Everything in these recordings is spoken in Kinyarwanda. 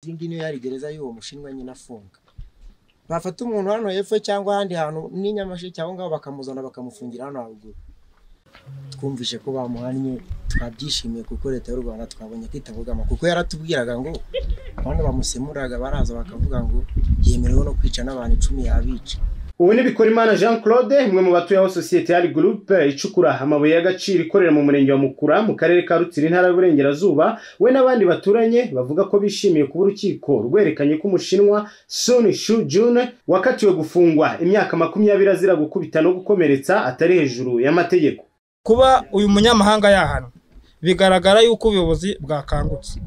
iyi ngiyi niyo yari gereza y'uwo mushinwa nyine afunga bafata umuntu hano hepfo cyangwa ahandi hantu n'i Nyamasheke aho ngaho bakamuzana bakamufungira hano haruguru twumvise ko bamuhannye twabyishimiye kuko leta y'u rwanda twabonye kwitabugama kuko yaratubwiraga ngo abantu bamusemuraga baraza bakavuga ngo yemerewe no kwica n'abantu icumi yabica ubu ni Bikorimana Jean Claude umwe mu batuye aho sosiyete ya Group icukura amabuye y'agaciro ikorera mu murenge wa Mukura mu karere ka Rutsiro intara y'Uburengerazuba we n'abandi baturanye bavuga ko bishimiye kuba urukiko rwerekanye ko umushinwa Sun Shu Jun wakatiwe gufungwa imyaka makumyabiri azira gukubita no gukomeretsa atari hejuru y'amategeko kuba uyu munyamahanga yahanwa bigaragara yuko ubuyobozi bwakangutse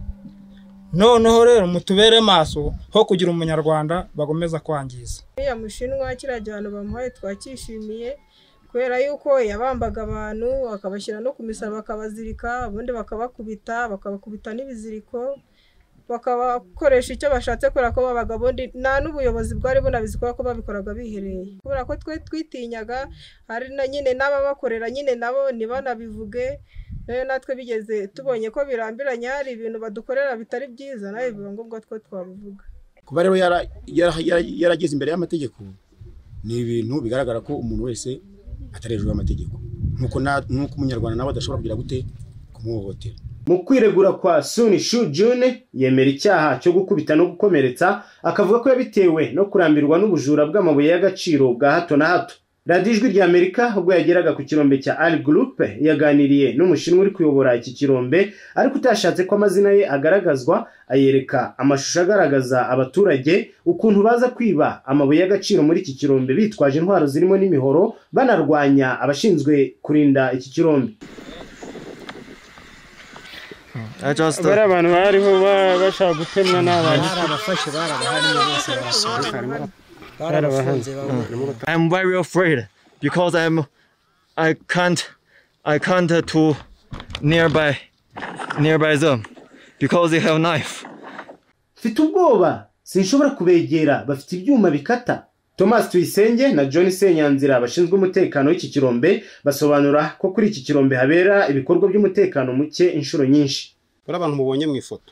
noneho rero mutubere maso ho kugira umunyarwanda bagomeza kwangiza uriya mushinwa kiriya gihano bamuhaye twakishimiye kubera yuko yabambaga abantu akabashyira no ku misoro bakabazirika ubundi bakabakubita bakabakubita n'ibiziriko bakabakoresha icyo bashatse kubera ko babaga ubundi nta n'ubuyobozi bwari bunabizi kubera ko babikoraga bihereye kubera ko twe twitinyaga hari na nyine n'ababakorera nyine nabo ntibanabivuge rero natwe bigeze tubonye ko birambiranye hari ibintu badukorera bitari byiza nawe biba ngombwa ko twabivuga kuba rero yarageze imbere y'amategeko ni ibintu bigaragara ko umuntu wese atari hejuru y'amategeko nk'uko umunyarwanda nawe adashobora kugira gute kumuhohotera mu kwiregura kwa suni shu june yemera icyaha cyo gukubita no gukomeretsa akavuga ko yabitewe no kurambirwa n'ubujura bw'amabuye y'agaciro bwa hato na hato radiyo ijwi rya amerika ubwo yageraga ku kirombe cya ari gurupe yaganiriye n'umushinwa uri kuyobora iki kirombe ariko utashatse ko amazina ye agaragazwa ayereka amashusho agaragaza abaturage ukuntu baza kwiba amabuye y'agaciro muri iki kirombe bitwaje intwaro zirimo n'imihoro banarwanya abashinzwe kurinda iki kirombe bariya abantu bariho bashaka gutemwa n'abantu barabafashe barabahannye bose barasohoka barabafunze bamwe i'm very afraid because i'm i can't i can't to nearby nearby them because they have knife mfite ubwoba sinshobora kubegera bafite ibyuma bikata thomas tuyisenge na john senyanzira bashinzwe umutekano w'iki kirombe basobanura ko kuri iki kirombe habera ibikorwa by'umutekano muke inshuro nyinshi bari abantu mubonye mu ifoto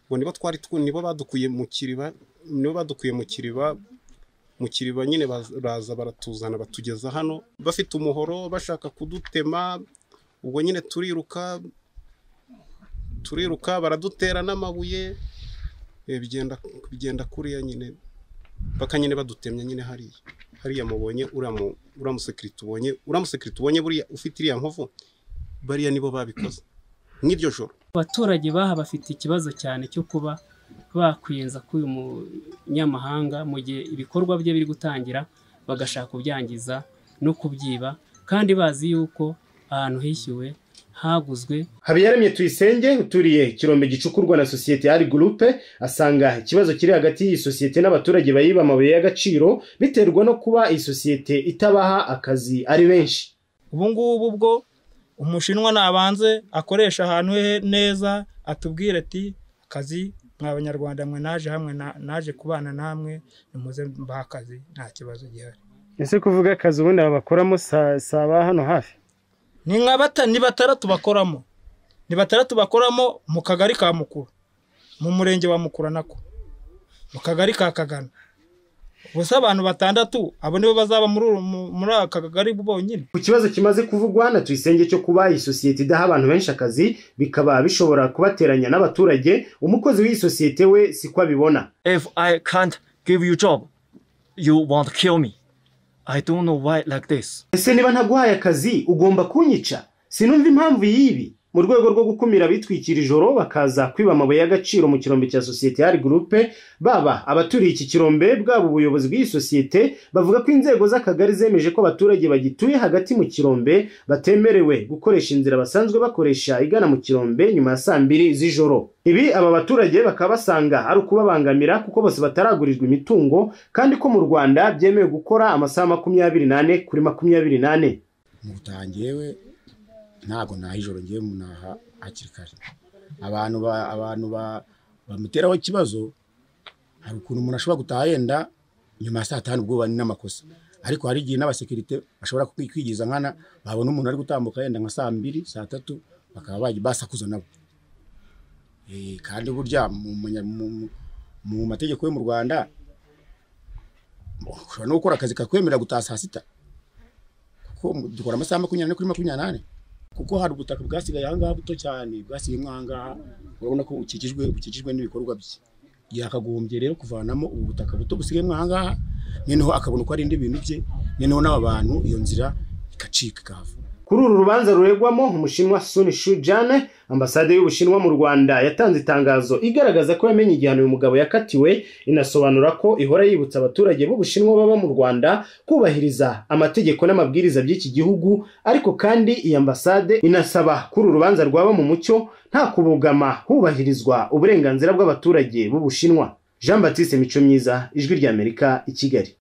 ngo nibo twari nibo badukuye mu kiriba nibo badukuye mu kiriba mu kiriba nyine baraza baratuzana batugeza hano bafite umuhoro bashaka kudutema ubwo nyine turiruka turiruka baradutera n'amabuye bigenda bigenda kuriya nyine baka nyine badutemye nyine hariya hariya mubonye uriya musekirite ubonye uriya musekirite ubonye buriya ufite iriya nkovu bariya nibo babikoze nk'iryo joro abaturage baha bafite ikibazo cyane cyo kuba bakwiyenza k'uyu munyamahanga mu gihe ibikorwa bye biri gutangira bagashaka kubyangiza no kubyiba kandi bazi yuko ahantu hishyuwe haguzwe habiyaremye tuyisenge uturiye kirombe gicukurwa na sosiyete ya gurupe asanga ikibazo kiri hagati y'iyi sosiyete n'abaturage bayiba amabuye y'agaciro biterwa no kuba iyi sosiyete itabaha akazi ari benshi ubu ngubu ubwo umushinwa nabanze akoresha ahantu he neza atubwire ati akazi mwa banyarwanda mwe naje hamwe naje kubana namwe nimuze mbaha akazi nta kibazo gihari ese kuvuga akazi ubundi bakoramo saba hano hafi ni nka batanu ni batandatu bakoramo ni batandatu bakoramo mu kagari ka mukuru mu murenge wa mukura nako mu kagari ka kagana gusa abantu batandatu abo nibo bazaba muri aka kagari bonyine ku kibazo kimaze kuvugwa na tuyisenge cyo kuba iyi sosiyete idaha abantu benshi akazi bikaba bishobora kubateranya n'abaturage umukozi w'iyi sosiyete we siko abibona if i can't give you job you want to kill me i don't know why like this ese niba ntaguhaye akazi ugomba kunyica sinumva impamvu y'ibi mu rwego rwo gukumira abitwikira ijoro bakaza kwiba amabuye y'agaciro mu kirombe cya sosiyete ya gurupe baba abaturiye iki kirombe bwaba ubuyobozi bw'iyi sosiyete bavuga ko inzego z'akagari zemeje ko abaturage bagituye hagati mu kirombe batemerewe gukoresha inzira basanzwe bakoresha igana mu kirombe nyuma ya saa mbiri z'ijoro ibi aba baturage bakaba basanga ari ukubabangamira kuko bose bataragurirwa imitungo kandi ko mu rwanda byemewe gukora amasaha makumyabiri n'ane kuri makumyabiri n'ane mu butangiyewe ntabwo naha ijoro ngiye munaha hakiri kare abantu abantu bamuteraho ikibazo hari ukuntu umuntu ashobora gutaha yenda nyuma ya saa tanu ubwoba ni n'amakosa ariko hari igihe n'abasekirite bashobora kwigiza nkana babona umuntu ari gutambuka yenda nka saa mbiri saa tatu bakaba basakuza nabo kandi burya mu mategeko yo mu rwanda ushobora no gukora akazi kakwemerera gutaha saa sita kuko dukora amasaha makumyabiri kuri makumyabiri n'ane kuko hari ubutaka bwasigaye ahangaha buto cyane bwasigayemo ahangaha urabona ko bukikijwe bukikijwe n'ibikorwa bye yakagombye rero kuvanamo ubu butaka buto busigayemo ahangaha noneho akabona uko ari indi bintu bye noneho n'aba bantu iyo nzira ikacika ikahava kuri uru rubanza ruregwamo umushinwa suni shujane ambasade y'ubushinwa mu rwanda yatanze itangazo igaragaza ko yamenye igihano uyu mugabo yakatiwe inasobanura ko ihora yibutsa abaturage b'ubushinwa baba mu rwanda kubahiriza amategeko n'amabwiriza by'iki gihugu ariko kandi iyi ambasade inasaba kuri uru rubanza rwaba mu mucyo nta kubogama hubahirizwa uburenganzira bw'abaturage b'ubushinwa jean batiste mico myiza ijwi ry'amerika i kigali